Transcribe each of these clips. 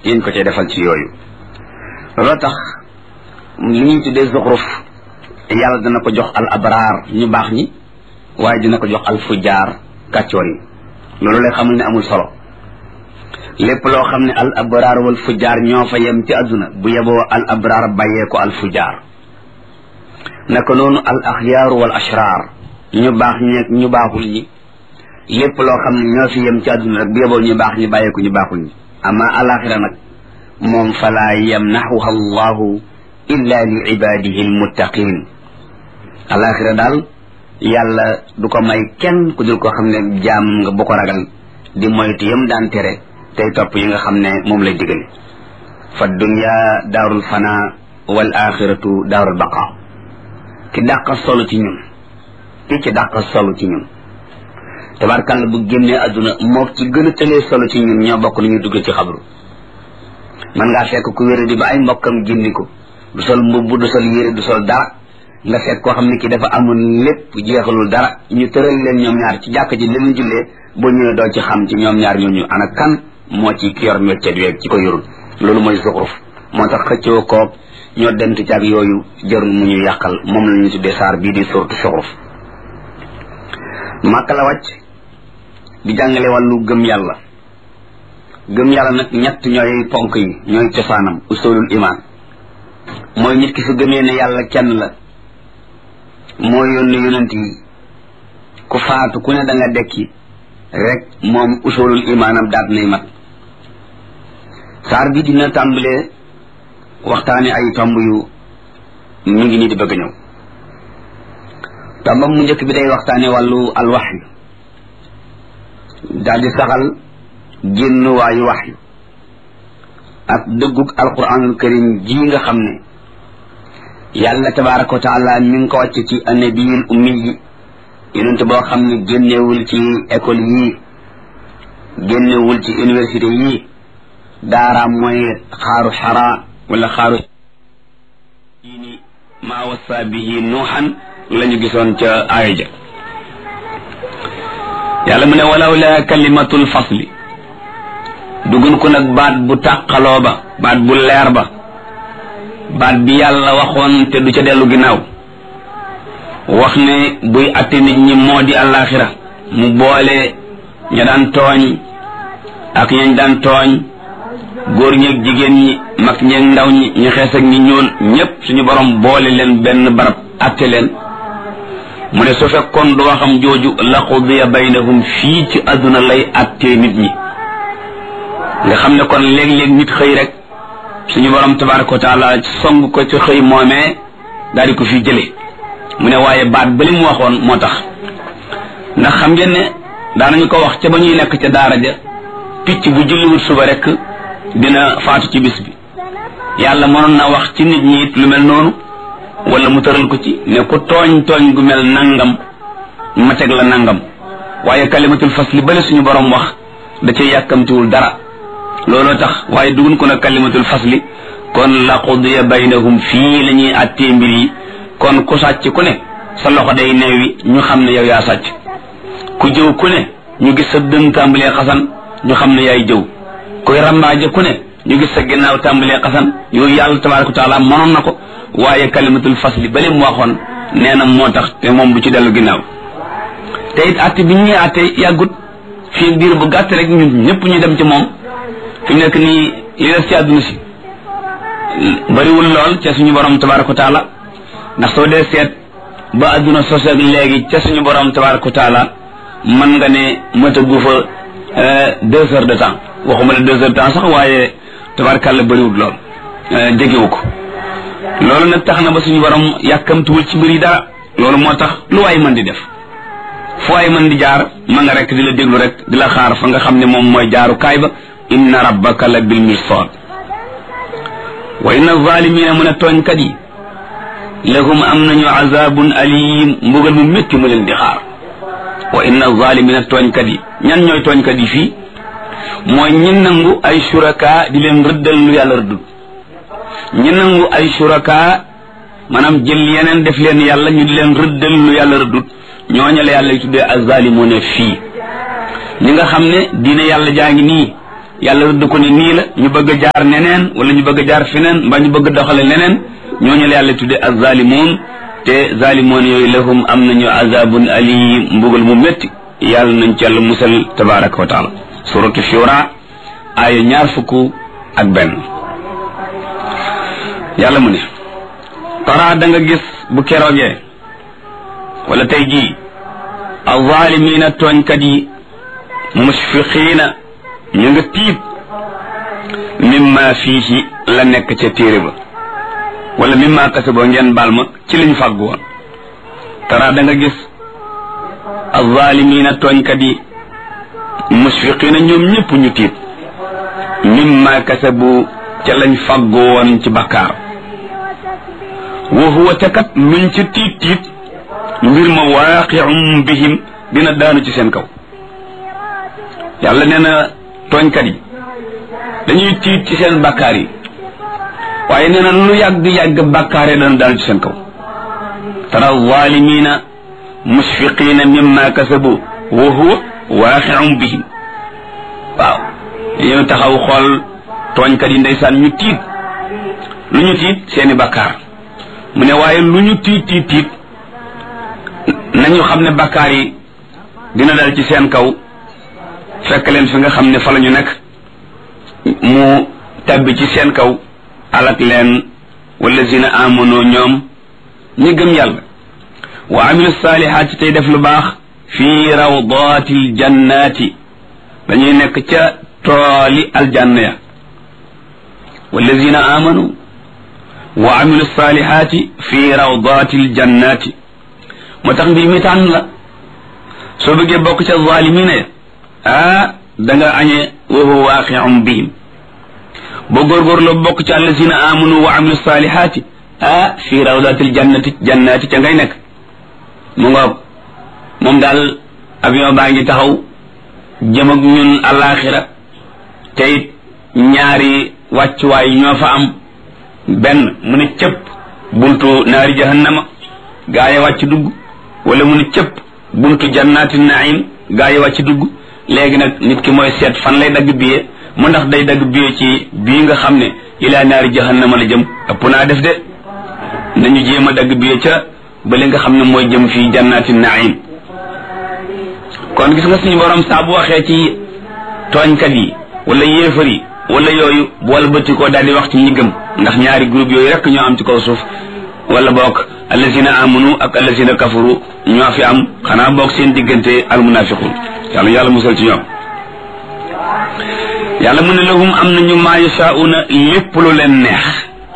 yéen ko cay defal ci yooyu loolu tax li ñuy tuddee zuxruf yàlla dana ko jox al abraar ñu baax ñi waaye dina ko jox al fujaar kàccoor yi loolu lay xamul ne amul solo lépp loo xam ne al abraar wal fujaar ñoo fa yem ci àdduna bu yeboo al abraar bàyyee ko al fujaar naka noonu al axyaaru wal ashraar ñu baax ñeeg ñu baaxul ñi lépp loo xam ne ñoo fi yem ci àdduna rek bu yeboo ñu baax ñi bàyyee ko ñu baaxul ñi ama alaxira nag moom falaa yamnaxuha allahu illa li ibadihi almuttaqin alaxira daal yàlla du ko may kenn ku dul koo xam ne jaam nga bu ko ragal di moytu yam daan tere tey topp yi nga xam ne moom lay digale fa dunya daarul fana wal axiratu daarul baqa ki dàqa solo ci ñun ki ci dàqa solo ci ñun tabarkàlla bu génnee àdduna moo ci gën a tëlee solo ci ñun ñoo bokk lu ñuy dugg ci xabru man ngaa fekk ku wéra di ba ay mbokkam génni ko du sol mbubb du sol yére du sol dara nga fekk koo xam ne ki dafa amul lépp jeexalul dara ñu tëral leen ñoom ñaar ci jàkk ji leen jullee boo ñëwee doo ci xam ci ñoom ñaar ñooñu ana kan moo ci ki yor métier weeg ci ko yorul loolu mooy zuxruf moo tax xëccoo koog ñoo dent ci ak yooyu jarul mu ñu yàqal moom la ñu tuddee saar bii di suratu zuxruf màkka la wàcc di jàngale wàllu gëm yàlla gëm yàlla nag ñett ñooy ponk yi ñooy cosaanam usulul iman mooy nit ki su gëmee ne yàlla kenn la moo yónni yonent yi ku faatu ku ne da nga dekki rek moom usulul imaanam daat nay mat saar bi dina tàmbalee waxtaane ay tomb yu mu ngi nii di bëgg a ñëw tombam mu njëkk bi day waxtaane wàllu alwaxyu daal di saxal génn waayu waxyu ak dëggug alquranul karim ji nga xam ne yàlla tabaraka wa taala mi ngi ko wàcc ci annabiyul ummi yi yonent boo xam ne génnewul ci école yii génnewul ci université yii daaraam mooy xaaru xara wala xaaru ini maa wasa bihi nuuxan la ñu gisoon ca aaya ja yàlla mu ne walaw la kalimatul fasli dugun ko nag baat bu tàqaloo ba baat bu leer ba baat bi yàlla waxoon te du ca dellu ginnaaw wax ne buy atte nit ñi moo di àllaaxira mu boole ña daan tooñ ak ñañ daan tooñ góor ñeeg jigéen ñi mag ñeeg ndaw ñi ñu xees ak ñi ñoon ñépp suñu borom boole leen benn barab atte leen mu ne su fekkoon du waxam jooju la qudiya baynahum fii ci àdduna lay attee nit ñi nga xam ne kon léeg-léeg nit xëy rek suñu borom tabaraka wa taala song ko ci xëy moomee daal di ko fi jële mu ne waaye baat ba li mu waxoon moo tax ndax xam ngeen ne daanañu ko wax ca ba ñuy nekk ca daara ja picc bu julliwut suba rek dina faatu ci bis bi yàlla mënoon na wax ci nit ñi it lu mel noonu wala mu tëral ko ci ne ku tooñ tooñ gu mel nangam ma teg la nangam waaye kalimatul fasli bale suñu borom wax da cay yàkkamtiwul dara looloo tax waaye dugun ko nag kalimatul fasli kon la qudiya baynahum fii la ñuy attee mbir yi kon ku sàcc ku ne sa loxo day neewi ñu xam ne yow yaa sàcc ku jëw ku ne ñu gis sa dën tàmbalee xasan ñu xam ne yaay jëw kuy rambaaje ku ne ñu gis sa ginnaaw tàmbalee xasan yooyu yàlla tabaraka wa taala mënoon na ko waaye kalimatul fasli bale mu waxoon nee na moo tax te moom du ci dellu ginnaaw te it atte bi ñuy atte yàggut fii biir bu gàtt rek ñun ñëpp ñu dem ci moom fi mu nekk nii li des ci àdduna si bariwul lool ca suñu borom tabaraka wa taala ndax soo dee seet ba àdduna sos ak léegi ca suñu borom tabaraka wa taala mën nga ne matagu fa deux heures de temps waxuma ne deux heures de temps sax waaye tabarakàlla bariwul lool jegewu ko loolu nag tax na ba suñu borom yàkkamtuwul ci mbir yi dara loolu moo tax lu waay mën di def fu waay mën di jaar ma nga rek di la déglu rek di la xaar fa nga xam ne moom mooy jaaru kaay ba inna rabbaka la bil mirsad wa inna zalimina mun a tooñkat yi lahum am nañu azabun alim mbugal mu métti mu leen di xaar wa inna zalimina tooñkat yi ñan ñooy tooñkat yi fii mooy ñi nangu ay suraka di leen rëddal lu yàlla rëddul ñi nangu ay suraka maanaam jël yeneen def leen yàlla ñu di leen rëddal lu yàlla rëddul ñooñu la yàlla yu tuddee azalimuna fii ñi nga xam ne diine yàlla jaa ngi nii yàlla rëdd ko ne nii la ñu bëgg a jaar neneen wala ñu bëgg a jaar feneen mbaa ñu bëgg a doxale leneen ñooñu la yàlla tudde azzalimun te zalimoon yooyu lahum am nañu azabun alim mbugal mu métti yàlla nañ ci yàlla musal tabaraka wa taala suratu shura aaya ñaar fukk ak benn yàlla mu ne tara da nga gis bu keroogee wala tey jii azaalimiina tooñkat yi musfiqiina ñu nga tiit mimma fiihi la nekk ca téere ba wala mimma kasaboo ngeen baal ma ci liñ fàggu woon tara da nga gis azaalimiina tooñkat yi musfiqiina ñoom ñëpp ñu tiit mimma kasabu ca lañ fàggu woon ci bakkaar wa huwa te kat luñ ca tiit tiit mbir ma waaqi'um bihim dina daanu ci seen kaw yàlla nee na tooñkat yi dañuy tiit ci seen bakkaar yi waaye nee na lu yàgg-yàgg bakkaar yi dana daanu ci seen kaw tara zaalimiina musfiqiina mimma kasabu wa huwa waaqi'um bihim waaw dañoo taxaw xool tooñkat yi ndeysaan ñu tiit lu ñu tiit seeni bakkaar mu ne waaye lu ñu tiit tiit tiit nañu xam ne bakkaar yi dina dal ci seen kaw fekk leen fi nga xam ne fa la ñu nekk mu tabbi ci seen kaw alak leen wallazina amono ñoom ñi gëm yàlla wa amilu saalihaati tey def lu baax fii rawdaati ljannati dañuy nekk ca tooli aljanna ya wallazina amanu wa amilu saalihaati fii rawdaati ljannati moo tax mbir mi tànn la soo bëggee bokk ca zaalimina ya ah da nga añee wa huwa waaqi'un bihim boo góorgóorloo bokk ca allazina amanu wa amilu saalihaati ah fii rawdaati ljannati jannati ca ngay nekk mu nga moom daal avion baa ngi taxaw jëm ak ñun alaxira te it ñaari wàccuwaay ñoo fa am benn mu ne cëpp buntu naari jahannama gaa yi wàcc dugg wala mu ne cëpp buntu jannaati naim gaa yi wàcc dugg léegi nag nit ki mooy seet fan lay dagg biye mu ndax day dagg biye ci bii nga xam ne ilaa naari jahannama la jëm ëpp naa def de nañu jéem a dagg biye ca ba li nga xam ne mooy jëm fii jannaati naim kon gis nga suñu borom saa bu waxee ci tooñkat yi wala yéefar yi wala yooyu bool bëtti koo daal di wax ci ñi gëm ndax ñaari groupe yooyu rek ñoo am ci kaw suuf wala boog allazina amanu ak allazina kafaru ñoo fi am xanaa boog seen diggante almunafiqun yàlla yàlla musal ci ñoom yàlla mu ne lahum am nañu maa yashauna lépp lu leen neex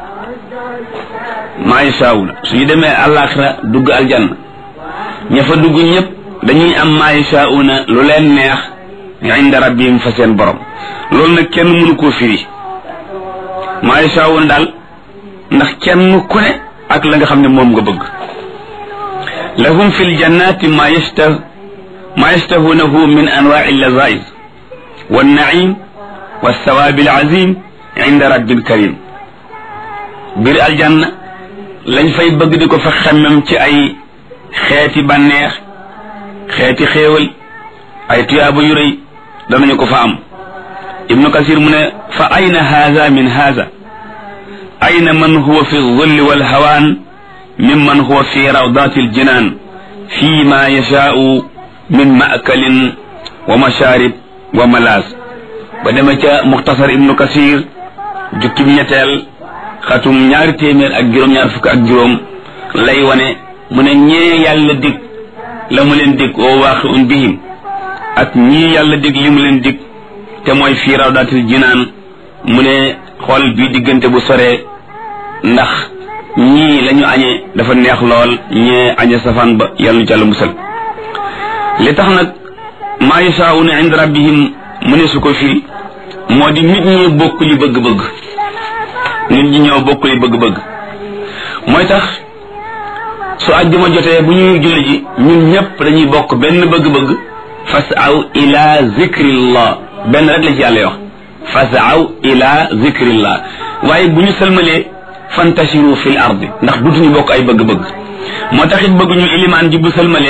maa yashauna suñu demee àllaaxira dugg aljanna ña fa dugg ñëpp dañuy am maa yashauna lu leen neex inda rabbihim fa seen borom loolu nag kenn mënu koo firi maa yashauna daal ndax kenn ku ne ak la nga xam ne moom nga bëgg lahum fi ljannati ma yashtah ma yashtahunahu min anwaai llazaiz wannaim walthawaabi alazim inda rabbil karim biir aljanna lañ fay bëgg di ko fa xemmem ci ay xeeti bànneex xeeti xéewal ay tuyaaba yu rëy danañu ko fa am ibnu kasir mu ne fa ayna haza min haza ayna man huwa fi dhilli walhawaan mimman huwa fi rawdati aljinan fi ma yashaau min maakalin wa masharib wa malaas ba dema ca muxtasar ibnu kasir jukkib ñetteel xatum ñaari téeméer ak juróom-ñaar fukk ak juróom lay wane mu ne ñee yàlla dig la mu leen dig oo waaqi un bihim ak ñii yàlla dig li mu leen dig te mooy fii rawdatil jinaan mu ne xool bii diggante bu soree ndax ñii la ñu añee dafa neex lool ñee añe safaan ba yàlla nu ci yàlla musal li tax nag maa yashaa'una inda rabbihim mu ne su ko firi moo di nit ñi bokk li bëgg-bëgg nit ñi ñoo bokk li bëgg-bëgg mooy tax su àjjuma jotee bu ñuy julli ji ñun ñëpp dañuy bokk benn bëgg-bëgg fasaw ila zikrillah benn rek la ci yàlla wax fasaw ila zikrillah waaye bu ñu sëlmalee fantashiru fil ardi ndax dutuñu bokk ay bëgg-bëgg moo tax it bëgg ñu ilimaan ji bu sëlmalee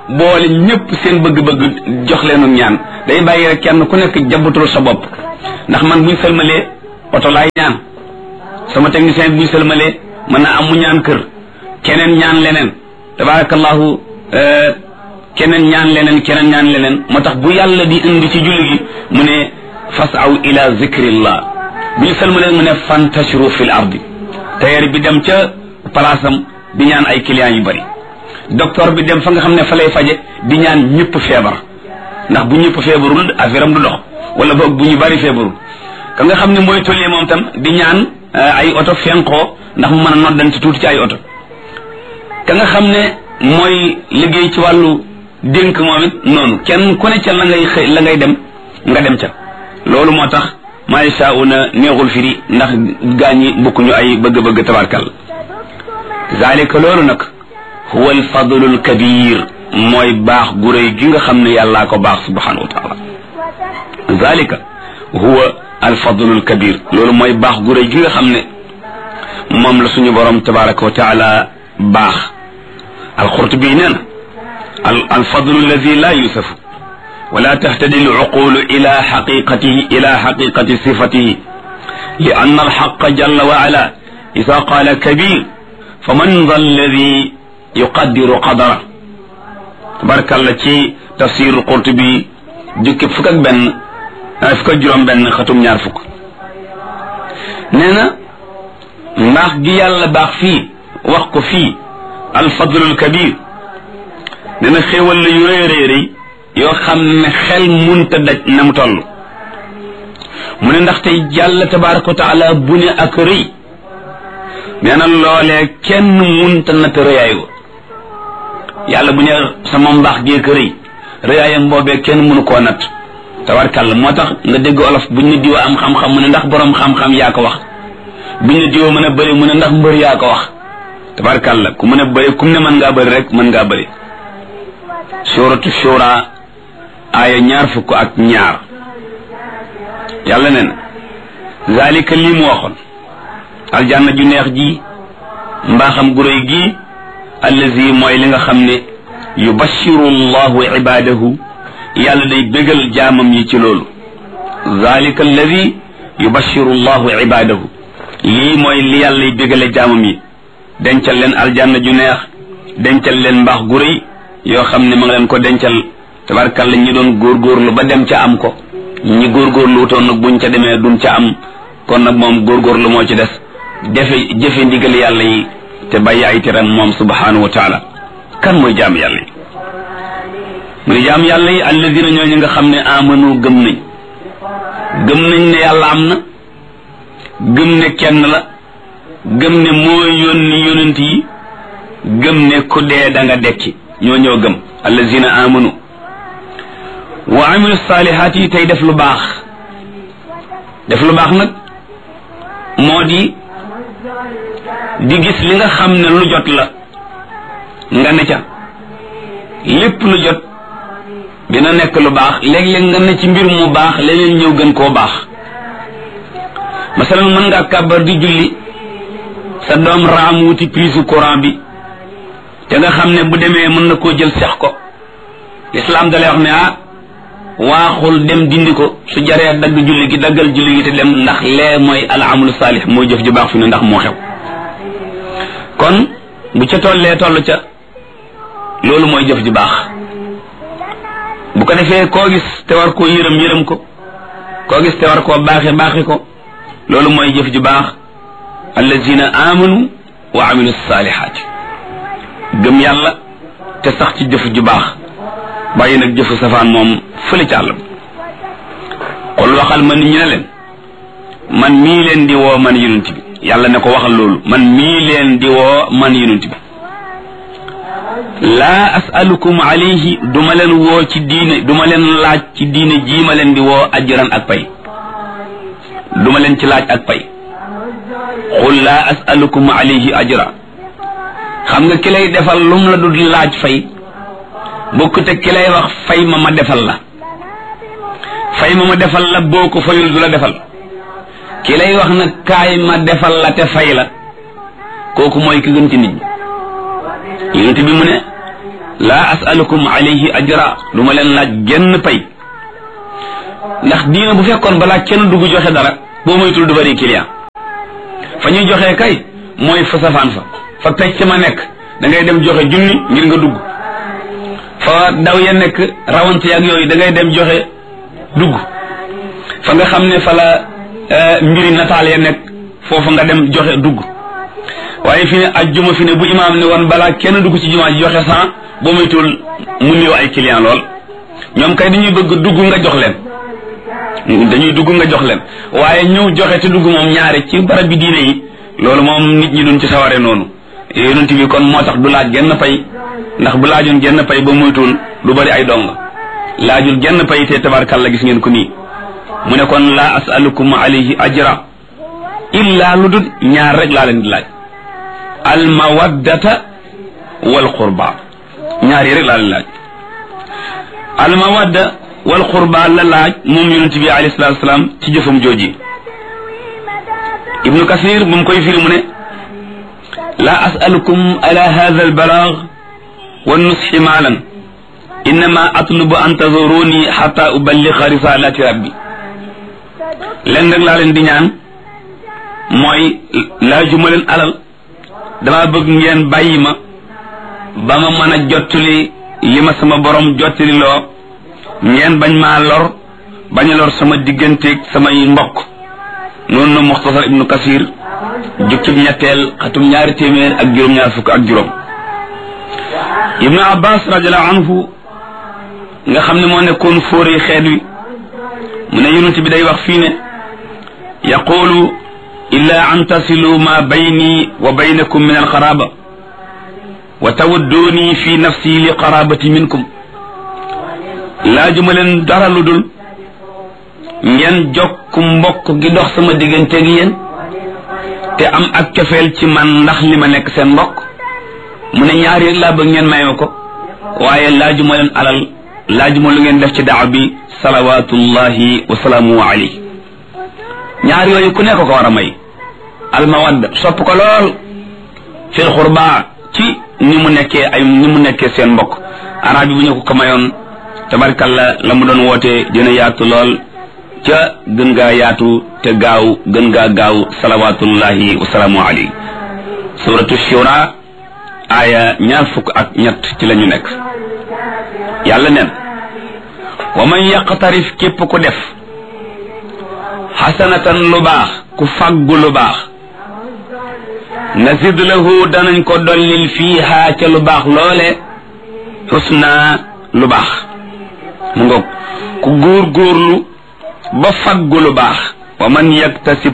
boole ñëpp seen bëgg-bëgg jox leenu ñaan day bàyyi rek kenn ku nekk jabatul sa bopp ndax man buñ sëlmalee oto laay ñaan sama technicien bi buñ sëlmalee mën naa am mu ñaan kër keneen ñaan leneen tabarakallahu keneen ñaan leneen keneen ñaan leneen moo tax bu yàlla di indi ci julli gi mu ne fasaw ila zikrillah bu ñu sëlmalee mu ne fantashiru fil ardi tailleur bi dem ca palaasam di ñaan ay clients yu bari docteur bi dem fa nga xam ne fa lay faje di ñaan ñëpp feebar ndax bu ñëpp feebarul affaire am du dox wala boog bu ñu bari feebarul ka nga xam ne mooy tollee moom tam di ñaan ay oto fenkoo ndax mu mën a noddante tuuti ci ay oto ka nga xam ne mooy liggéey ci wàllu dénk moom it noonu kenn ku ne ca la ngay xëy la ngay dem nga dem ca loolu moo tax maa yashaa'una neexul firi ndax gaañi bokkuñu ay bëgg-bëgg tabarkal zalika loolu nag huwa alfadlu alkabir mooy baax gu rëy gi nga xam ne yàllaa ko baax subhanahu wa taala zalika huwa alfadlu alkabir loolu mooy baax gu rëy gi nga xam ne moom la suñu borom tabaraka wa taala baax alxurtubi nee na alfadlu alladi la yusafu ولا تهتدي العقول إلى حقيقته إلى حقيقة صفته لأن الحق جل وعلا إذا قال كبير فمن ذا الذي يقدر قدره تبارك الله تي تفسير القرطبي جوك فكك بن فكك جرم بن ختم ñaar fuk neena mbaax gi yàlla baax fii wax ko fii alfadlul kabir neena xéewal la yu rëy rëy rëy yoo xam ne xel munta daj na mu toll mu ne ndaxte yàlla tabaraka wa taala bu ne ak rëy nee na loolee kenn munta natt rëyaay wa yàlla bu ne sama mbaax géek rëy rëyaayam boobee kenn mënu koo natt tabarkàlla moo tax nga dégg olof buñ ne diwa am xam-xam mu ne ndax borom xam-xam yaa ko wax buñ ne diwa mën a bëri mu ne ndax mbër yaa ko wax tabarkàlla ku mën a bëri kum ne mën ngaa bëri rek mën ngaa bëri suratu shura aaya ñaar fukk ak ñaar yàlla ne na zalika lii mu waxoon aljanna ju neex ji mbaaxam gu réy gi allazi mooy li nga xam ne yubashiru llahu ibadahu yàlla day bégal jaamam yi ci loolu zalika allazi yubashiru llahu ibadahu lii mooy li yàlla y bégale jaamam yi dencal leen aljanna ju neex dencal leen mbaax gu réy yoo xam ne ma nga leen ko dencal tabarkalla ñi doon góorgóorlu ba dem ca am ko ñi góorgóorlu wutoon nag buñ ca demee duñ ca am kon nag moom góorgóorlu moo ci des defe jëfe ndigal yàlla yi te bàyyi ay teram moom subhanahu wa taala kan mooy jaam yàlla yi mu ne jaam yàlla yi alladina ñooñu nga xam ne amanu gëm nañ gëm nañ ne yàlla am na gëm ne kenn la gëm ne moo yónni yonent yi gëm ne ku dee da nga dekki ñoo ñoo gëm allazina amanu wa amilu saalihaat yi tey def lu baax def lu baax nag moo di di gis li nga xam ne lu jot la nga ne ca lépp lu jot dina nekk lu baax léeg-léeg nga ne ci mbir mu baax leneen ñëw gën koo baax masalan mën ngaa kàbbar di julli sa doom raam wuti prise courant bi te nga xam ne bu demee mën na koo jël sex ko lislaam dalay wax ne ah waaxul dem dindi ko su jaree dagg julli gi daggal julli gi te dem ndax lee mooy al amalu saalix mooy jëf ju baax fi ne ndax moo xew kon bu ca tollee toll ca loolu mooy jëf ju baax bu ko defee koo gis te war koo yërëm yërëm ko koo gis te war koo baaxe baaxe ko loolu mooy jëf ju baax allazina amanu wa amilu saalihaati gëm yàlla te sax ci jëf ju baax bàyyi nag jëfu safaan moom fële ca àll xol waxal ma nit ñi ne leen man mii leen di woo man yonent bi yàlla ne ko waxal loolu man mii leen di woo man yonent bi laa asalukum alayhi duma leen woo ci diine duma leen laaj ci diine jii ma leen di woo ajran ak pay duma leen ci laaj ak pay xul laa asalukum alayhi ajra xam nga ki lay defal lum la du laaj fay bokk te ki lay wax fay ma ma defal la fay ma ma defal la boo ko fayul du la defal ki lay wax nag kaay ma defal la te fay la kooku mooy ki gën ci nit ñi yonent bi mu ne laa asalukum alayhi ajra du ma leen laaj genn pay ndax diina bu fekkoon balaa kenn dugg joxe dara boo moytul du bari client fa ñuy joxe kay mooy fa safaan fa fa pecc ma nekk da ngay dem joxe junni ngir nga dugg fa daw ya nekk rawante ak yooyu da ngay dem joxe dugg fa nga xam ne fa la mbiri nataal ya nekk foofu nga dem joxe dugg waaye fi ne ajjuma fi ne bu imaam ne woon balaa kenn dugg ci jumaa ji joxe cent boo moytul mu néew ay client lool ñoom kay dañuy bëgg dugg nga jox leen dañuy dugg nga jox leen waaye ñëw joxe te dugg moom ñaare ci barab bi diine yi loolu moom nit ñi duñ ci saware noonu yonent bi kon moo tax du laaj genn pay ndax bu laajoon genn pay ba moytuwul du bari ay dong laajul genn pay te tabarkalla gis ngeen ko nii mu ne kon laa asalukum alayhi ajra illa lu dul ñaar rek laa leen di laaj al mawaddata wal qurba ñaar yi rek laa leen laaj al mawadda wal qurba la laaj moom yonent bi alayhi salatu wasalaam ci jëfam jooji ibnu kasir bu mu koy firi mu ne laa asalukum ala hadha al balagh wa nusxi maalan innama atlubu an tazuruni xata uballiga risalati rabbi leen rek laa leen di ñaan mooy laajuma leen alal dama bëgg ngeen bàyyi ma ba ma mën a jottali li ma sama borom jottali loo ngeen bañ maa lor bañ a lor sama digganteeg samay mbokk noonu na muxtasar ibnu kasir jukkib ñetteel xatum ñaari téeméer ak juróom-ñaar fukk ak juróom ibnu abbas radiallahu anhu nga xam ne moo nekkoon fóori xeet wi mu ne yonent bi day wax fii ne yaqulu illa an tasilu ma bayni wa baynakum min alqaraba wa tawadduni fi nafsi li qarabati minkum laajuma leen dara lu dul ngeen jokk mbokk gi dox sama digganteeg yéen te am ak cofeel ci man ndax li ma nekk seen mbokk mu ne ñaari rek laa bëgg ngeen may ma ko waaye laajuma leen alal laajuma lu ngeen def ci daaw bi salawatullahi wa salaamu alayhi ñaar yooyu ku nekk ko war a may almawadda sopp ko lool fil xurba ci ni mu nekkee ay ni mu nekkee seen mbokk arab bi bu ñu ko ko mayoon tabarkalla la mu doon woote dina yaatu lool ca gën gaa yaatu te gaaw gën gaa gaaw salawatullahi wa salaamu alayhi suratu shura aaya ñaar fukk ak ñett ci la ñu nekk yàlla neen wa man yaqtarif képp ku def xasanatan lu baax ku faggu lu baax nazid lahu danañ ko dollil fiiha ca lu baax loole xusna lu baax mu ngoog ku góor góorlu ba faggu lu baax wa man yaktasib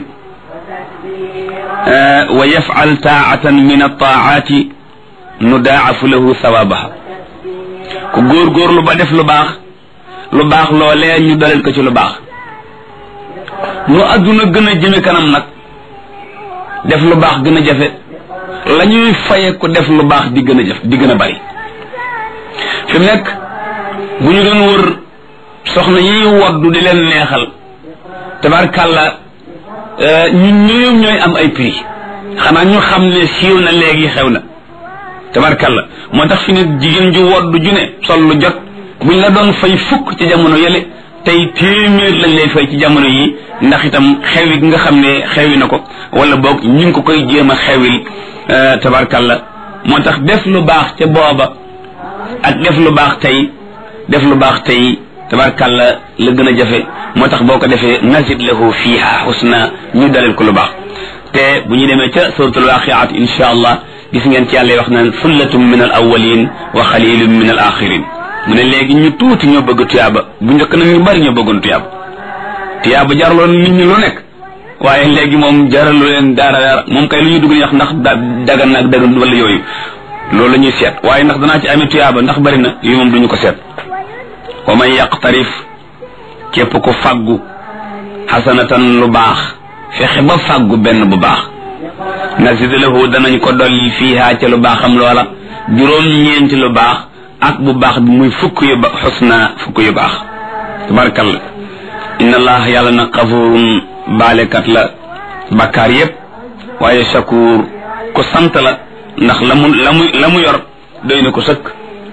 wa yafal taatan min altaati nudaafu lahu sawabaha ku góor góorlu ba def lu baax lu baax loolee ñu dolil ko ci lu baax nu adduna gën a jëme kanam nag def lu baax gën a jafe la ñuy faye ku def lu baax di gën a jëf di gën a bari fi mu nekk bu ñu doon wër soxna yi woddu di leen neexal tabarkàlla ñun ñoom ñooy am ay prix xanaa ñu xam ne siiw na léegi xew na tabarkàlla moo tax fi ne jigéen ju woddu ju ne sol lu jot buñ la doon fay fukk ci jamono yële tey téeméer lañ lay fay ci jamono yi ndax itam xewi gi nga xam ne xewi na ko wala boog ñu ngi ko koy jéem a xewil tabarkalla moo tax def lu baax ca booba ak def lu baax tey def lu baax tey tabarkalla la gën a jafe moo tax boo ko defee nazid lahu fiha husna ñu dalil ko lu baax te bu ñu demee ca suratul waqiat insha allah gis ngeen ci yàlla wax naan sullatun min al awalin wa xalilun min al axirin mu ne léegi ñu tuuti ñoo bëgg tuyaaba bu njëkk nag ñu bari ñoo bëggoon tuyaaba tuyaaba jaraloon nit ñi lu nekk waaye léegi moom jaralu leen dara dara moom kay lu ñuy dugg ñu wax ndax dagan na ak dagan wala yooyu loolu la ñuy seet waaye ndax danaa ci amee tuyaaba ndax bari na yi moom duñu ko seet wa man yaqtarif képp ko faggu xasanatan lu baax fexe ba faggu benn bu baax nazid lahu danañ ko dolli fiiha ca lu baaxam loola juróom ñeenti lu baax ak bu baax bi muy fukk yu ba xusna fukk yu baax tabarakallah inna allah yàlla na xafurun baalekat la bakkaar yépp waaye shakur ku sant la ndax la mu la mu la mu yor doy na ko sëkk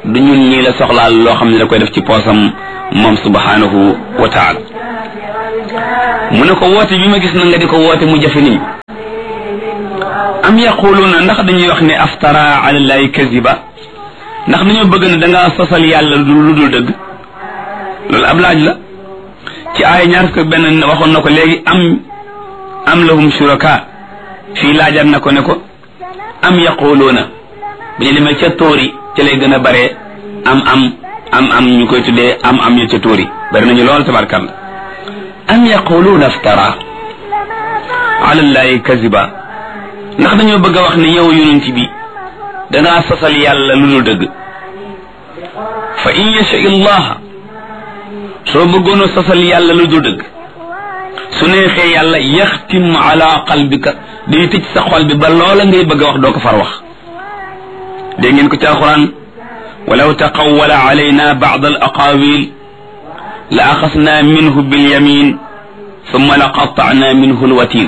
du ñun ñii la soxlaal loo xam ne da koy def ci poosam moom subhanahu wa taala mu ne ko woote bi ma gis na nga di ko woote mu jafe nit am yaquluuna ndax dañuy wax ne aftara ala llahi kaziba ndax dañoo bëgg ne da ngaa sosal yàlla lu dul dëgg loolu ab laaj la ci aaya ñaar fukk benn waxoon na ko léegi am am lahum shuraka fii laajaat na ko ne ko am yaquluuna bu ñu demee ca tóori ca lay gën a bare am am am am ñu koy tuddee am am ñu ca tóori bari nañu lool tabarkalla am yaquluuna aftara ala llahi kaziba ndax dañoo bëgg a wax ne yow yonent bi dangaa sosal yàlla lu dul dëgg fa in yasha illaha soo bëggoon a sosal yàlla lu dul dëgg su neexee yàlla yaxtim ala qalbika day tëj sa xol bi ba loola ngay bëgg a wax doo ko far wax dégg ngeen ko ci alquran walaw taqawwala alayna ba'd al aqawil la axasna minhu bilyamin thumma la qatta'na minhu alwatin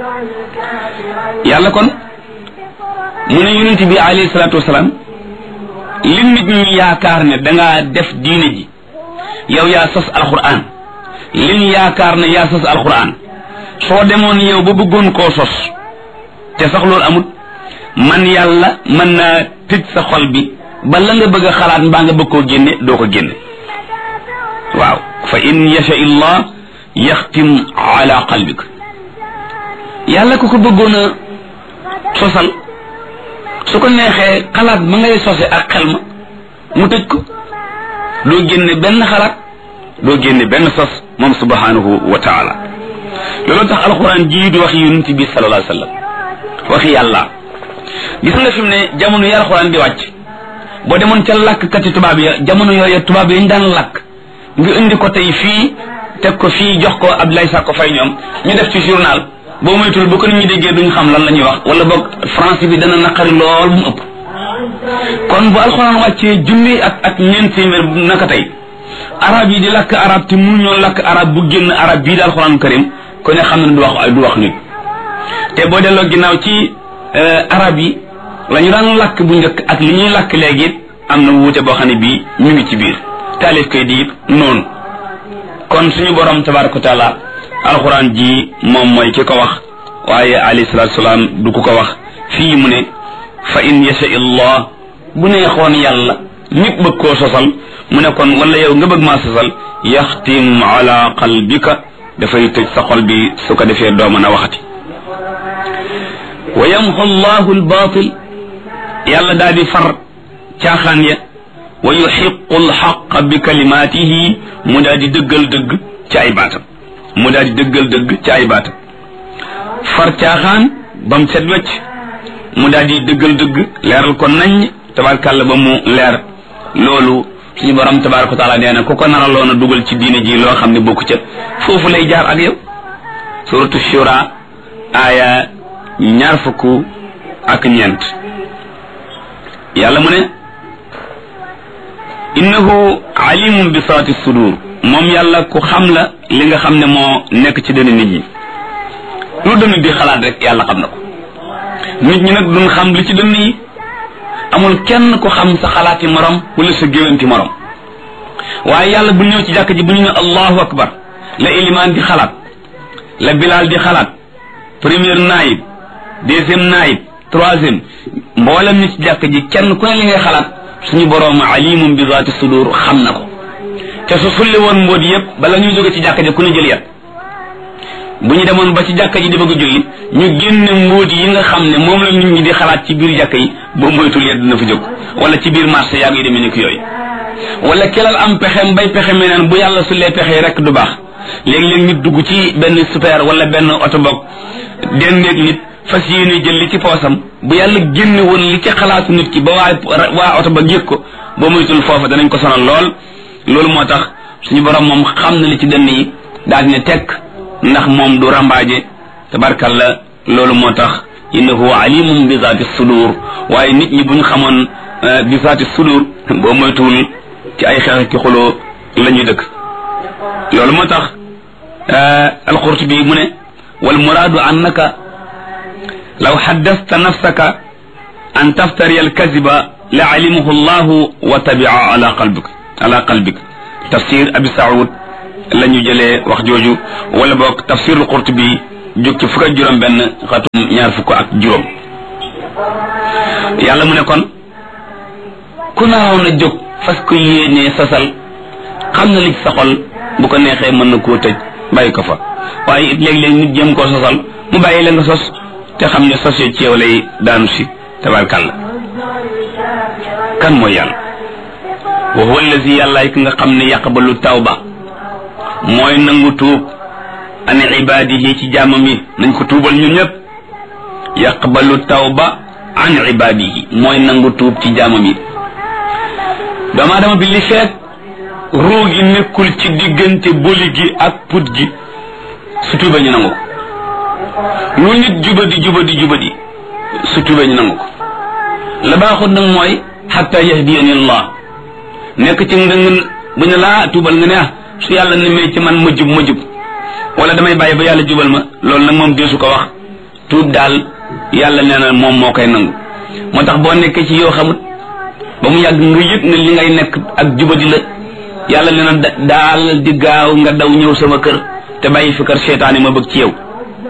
yàlla kon mu ne yonent bi alayhi salaatu wasalaam li nit ñi yaakaar ne dangaa def diine ji yow yaa sos alquran liñ yaakaar ne yaa sos alquran soo demoon yow ba bëggoon koo sos te sax loolu amut man yàlla mën naa tëj sa xol bi ba la nga bëgg a xalaat mbaa nga bëgg koo génne doo ko génne waaw fa in yasha illah yaxtim ala qalbik yàlla ku ko bëggoon a sosal su ko neexee xalaat ba ngay sose ak xel ma mu tëj ko doo génne benn xalaat doo génne benn sos moom subhanahu wa taala loolu tax alquran jii di wax yonent bi sallallahu alayhi wa sallam waxi yàlla gis nga fi mu ne jamono yi alquran di wàcc boo demoon ca làkkkati tubaab ya jamono yooyu tubaab yi ñu daan làkk nga indi ko tey fii teg ko fii jox ko Abdoulaye Sakko Faye ñoom ñu def ci journal boo moytul bu ko nit ñi déggee duñ xam lan la ñuy wax wala boog français bi dana naqari lool mu ëpp kon bu alxuraan wàccee junni ak ak ñeent téeméer naka tey arab yi di lakk arab te mun ñoo lakk arab bu génn arab bii di alxuraan karim ko ne xam ne du wax du wax nit te boo delloo ginnaaw ci arab yi la ñu daan lakk bu njëkk ak li ñuy lakk léegi it am na wuute boo xam ne bii ñu ngi ci biir taalif koy di it noonu kon suñu borom tabaraka wa taala alxuraan ji moom mooy ki ko wax waaye alayhi salaatu salaam du ku ko wax fii mu ne fa in yasha illah bu neexoon yàlla nit bëgg koo sosal mu ne kon wala yow nga bëgg maa sosal yaxtim ala qalbika dafay tëj sa xol bi su ko defee doo mën a waxati wa yamxu llahu albaatil yàlla daal di far caaxaan ya wa yuxiqu alxaqa bi kalimaatihi mu daal di dëggal dëgg ci ay baatam mu daal di dëggal dëgg ci ay baatam far caaxaan ba mu set wecc mu daal di dëggal dëgg leeral ko nañ tabarkàlla ba mu leer loolu suñu borom tabaraka wa taala nee na ku ko naraloon a dugal ci diine ji loo xam ne bokku ca foofu lay jaar ak yow suratu shura aaya ñaar fukk ak ñeent yàlla mu ne innahu alimun bi saati sudur moom yàlla ku xam la li nga xam ne moo nekk ci dënn nit ñi lu dënn di xalaat rek yàlla xam na ko nit ñi nag duñ xam li ci dënn yi amul kenn ku xam sa xalaati morom wala sa géwanti morom waaye yàlla bu ñëw ci jàkk ji bu ñu ne allahu akbar la ilimaan di xalaat la bilaal di xalaat première naayib deuxième naayib troisième mboolem ni ci jàkk ji kenn ku ne li ngay xalaat suñu boroom alimum bi zaati sudur xam na ko te su sulli woon mbóot yëpp bala ñuy jóge ci jàkka ji ku ne jël yat bu ñu demoon ba ci jàkka ji di bëgg a julli ñu génne mbóot yi nga xam ne moom la nit ñi di xalaat ci biir jàkka yi boo moytul yet dina fa jóg wala ci biir marché yaa ngi demee ni ko yooyu wala kelal am pexem bay pexe meneen bu yàlla sullee pexe rek du baax léegi-léeg nit dugg ci benn super wala benn oto boog dendeeg nit fas yéene jël li ci poosam bu yàlla génne woon li ci xalaatu nit ki ba waa waa oto ba yëg ko boo moytul foofa danañ ko sonal lool loolu moo tax suñu borom moom xam na li ci dënn yi daal di ne tekk ndax moom du rambaaje tabarkalla loolu moo tax innahu alimum bi zaati sudur waaye nit ñi bu ñu xamoon bi zaati sudur boo moytuwul ci ay xeex ki xuloo la ñuy dëkk loolu moo tax alqurtubi mu ne wal muraadu annaka law xaddasta nafsaka an taftari alkaziba la alimahu llahu wa tabia ala qalbik ala qalbik tafsir abi saoud la ñu jëlee wax jooju wala boog tafsirul qurtubi jóg ci fukk ak juróom benn xatum ñaar fukk ak juróom yàlla mu ne kon ku naaw na jóg fas ko yéenee sasal xam na li ci sa xol bu ko neexee mën na koo tëj bàyyi ko fa waaye it léeg-léeg nit jéem koo sosal mu bàyyi la nga sos te xam ne sos ci yow lay daanu si tabarkàlla kan mooy yàlla wa huwa allazi yàllaay ki nga xam ne yaqbalu tawba mooy nangu tuub an ibadihi ci jaamam yi nañ ko tuubal ñun ñëpp yaqbalu tawba an ibadihi mooy nangu tuub ci jaamam yi doomu aadama bi li feek ruu gi nekkul ci diggante boli gi ak put gi su tuubee ñu nangu ko lu nit jubadi jubadi jubadi su tuubee ñu nangu ko la baaxut nag mooy xatta yahdiyani allah nekk ci nga bu ñu laa tuubal nga ne ah su yàlla nemee ci man ma jub ma jub wala damay bàyyi ba yàlla jubal ma loolu nag moom deesu ko wax tuub daal yàlla nee na moom moo koy nangu moo tax boo nekkee ci yoo xamut ba mu yàgg nga yëg ne li ngay nekk ak jubadi la yàlla nee na daal di gaaw nga daw ñëw sama kër te bàyyi fi kër seetaane ma bëgg ci yow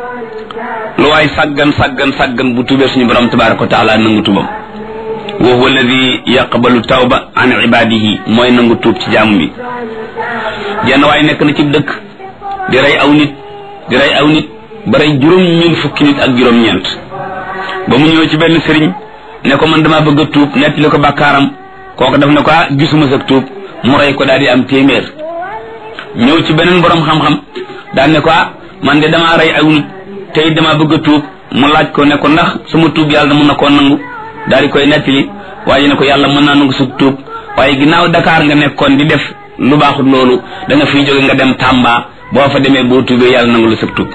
lu waay sàggan sàggan sàggan bu tuubee suñu borom tabaraka wa taala nangu tuubam wa huwa alladi yaqbalu tawba an ibadihi mooy nangu tuub ci jaamu bi jenn waaye nekk na ci dëkk di rey aw nit di rey aw nit ba rey juróom ñeent fukki nit ak juróom ñeent ba mu ñëw ci benn sëriñ ne ko man dama bëgg a tuub nettali ko bàkkaaram kooku daf ne ko ah gisuma sa tuub mu rey ko daal di am téeméer ñëw ci beneen borom xam-xam daal ne ko ah man de damaa rey aw nit tey dama bëgg a tuub mu laaj ko ne ko ndax suma tuub yàlla mën na koo nangu daal di koy nettali waaye ne ko yàlla mën naa nangu sa tuub waaye ginnaaw Dakar nga nekkoon di def lu baaxut loolu da nga fiy jóge nga dem Tamba boo fa demee boo tuubee yàlla nangu la sa tuub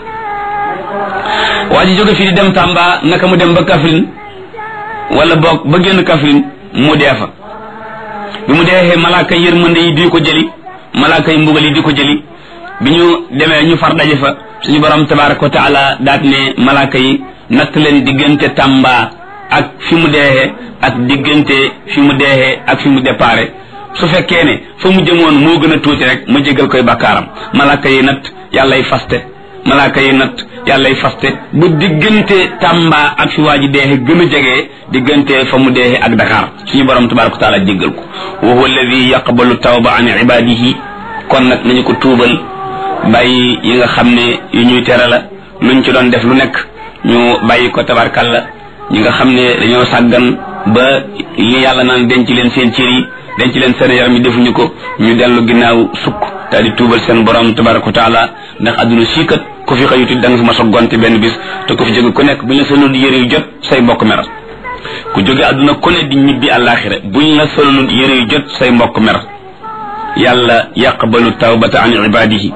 waa ji jóge fii di dem Tamba naka mu dem ba Kaffrine wala boog ba génn Kaffrine mu dee fa bi mu deexee malaaka yërmande yi di ko jëli malaaka yi mbugal yi di ko jëli bi ñu demee ñu far daje fa suñu borom tabaraka wa taala daat ne malaaka yi natt leen diggante Tamba ak fi mu deexee ak diggante fi mu deexee ak fi mu déparé su fekkee ne fa mu jëmoon moo gën a tuuti rek ma jégal koy bakkaaram malaaka yi nat yàllay faste malaaka yi nat yàllay faste bu diggante Tamba ak fi waa ji deexe gën a jege diggante fa mu deexe ak Dakar suñu borom tabaraka wa taala jéggal ko wa huwa alladi yaqbalu tawba an ibadihi kon nag nañu ko tuubal bàyyi yi nga xam ne yu ñuy tere la luñ ci doon def lu nekk ñu bàyyi ko tabarkalla ñi nga xam ne dañoo sàggan ba li yàlla naan denc leen seen cër yi denc leen seen yaram yi defuñu ko ñu dellu ginnaaw sukk daal di tuubal seen borom tabaraka wa taala ndax adduna sii kat ku fi xëyuti da nga fi ma sa gonte benn bis te ku fi jóge ku nekk buñ la solul yëre yu jot say mbokk mer ku jóge adduna ku ne di ñibbi àllaaxira buñ la solul yëre yu jot say mbokk mer yàlla yaqbalu tawbata an ibadihi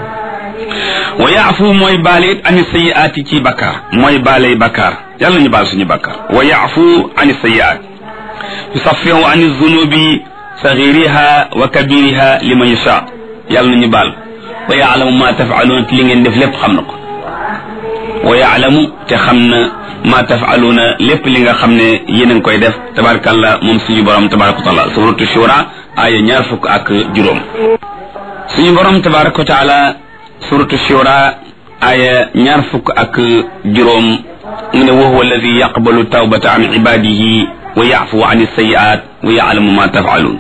wa yaafu mooy baale it ani sayiaati ci bakkaar mooy baaley bakkaar yàlla ñu baal suñu bakkaar wa yaafu ani sayiaat yusafihu ani zunubi saxiriha wa kabiriha liman yasha yàlla nañu baal wa yaalamu ma tafaluuna te li ngeen def lépp xam na ko wa yaalamu te xam na ma tafaluuna lépp li nga xam ne yéen a ngi koy def tabarakallah moom suñu borom tabaraka wa taala suratu shura aya ñaar fukk ak juróom suñu borom tabaraka wa taala suratu shura aya ñaar fukk ak juróom mu ne wa huwa alladi yaqbalu tawbata an ibadihi wa yafu an sayiat wa yalamu ma tafalun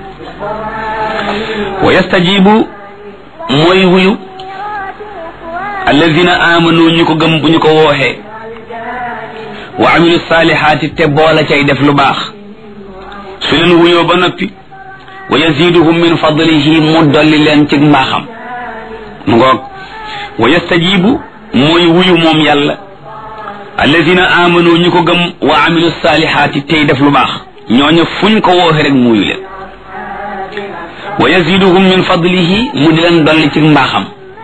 wa yastajibu mooy wuyu alladina amanu ñu ko gëm bu ñu ko wooxee wa amilu salihaati te boola cay def lu baax su leen wuyoo ba noppi wa yaziduhum min fadlihi mu dolli leen ci mbaaxam mu ngoog wa yastajibu mooy wuyu moom yàlla alladina amanu ñu ko gëm wa amilu salihaati tey def lu baax ñooñu fuñ ko wooxe rek muuyu leen wa yaziduhum min fadlihi mu di leen dolli ci mbaaxam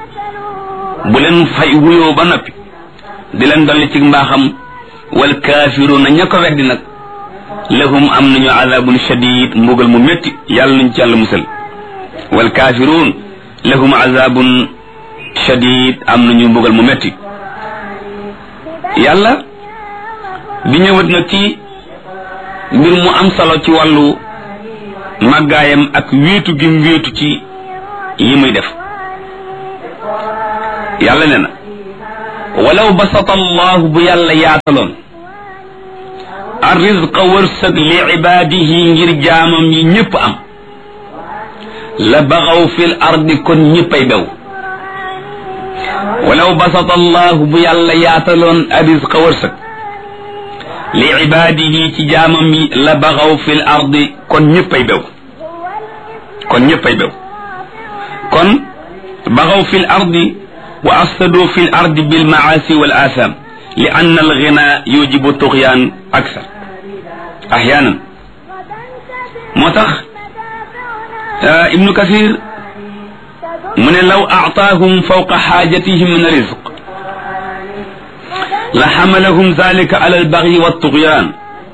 bu leen fay wuyoo ba noppi di leen dolli ci mbaaxam wal kaafiruuna ña ko weddi nag lahum am nañu azabun shadid mbugal mu métti yàlla nañ ci yàlla musal wal kaafiruun lahum azabun shadid am nañu mbugal mu métti yàlla di ñëwat nag ci mbir mu am solo ci wàllu màggaayam ak wéetu gi mu wéetu ci yi muy def yàlla ne na walaw basata allahu bu yàlla yaataloon arrizqa wërsëg li ibaadihi ngir jaamam yi ñépp am la baxaw fil ardi kon ñéppay bew walaw basata allahu bu yàlla yaataloon arrizqa wërsëg li ibaadihi ci jaamam yi la baxaw fil ardi kon ñéppay bew kon ñéppay bew kon baxaw fil ardi wa afsadu fil ardi bil maasi wal atham li anna al ghina yujibu tughyan aksar ahyanan moo tax ibnu kasir mu ne law aataahum fawqa xaajatihim min rizq la xamalahum zalika ala albagyi waltughyan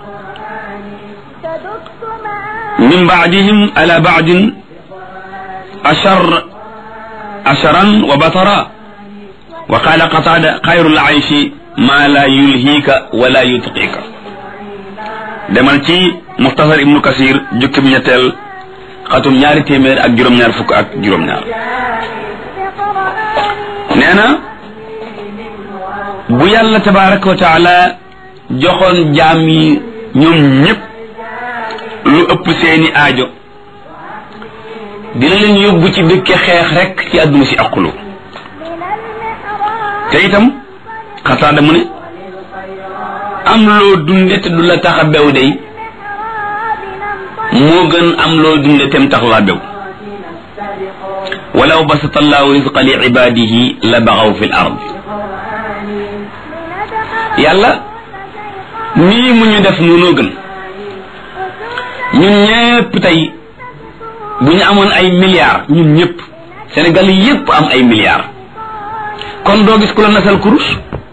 min baadihim ala baadin ashar asharan wa batara wa qala qatada xayru laishi ma la yulhiika wala yutqiika demal ci muxtasar ibnu kasir jukki bi ñetteel xatum ñaari téeméer ak juróom-ñaar fukk ak juróom-ñaar nee na bu yàlla tabaraka wa taala joxoon jaam yi ñoom ñépp lu ëpp seeni aajo dina leen yóbbu ci dëkke xeex rek ci àdduna si aqulu te itam xataada mu ne am loo dunde te du la tax a bew day moo gën am loo dunde tem tax laa bew walaw basata allahu risqa li ibadihi la baxaw fi l ard yàlla nii mu ñu def noonoo gën ñun ñépp tey bu ñu amoon ay milliards ñun ñépp Sénégal yépp am ay milliards kon doo gis ku la nasal kurus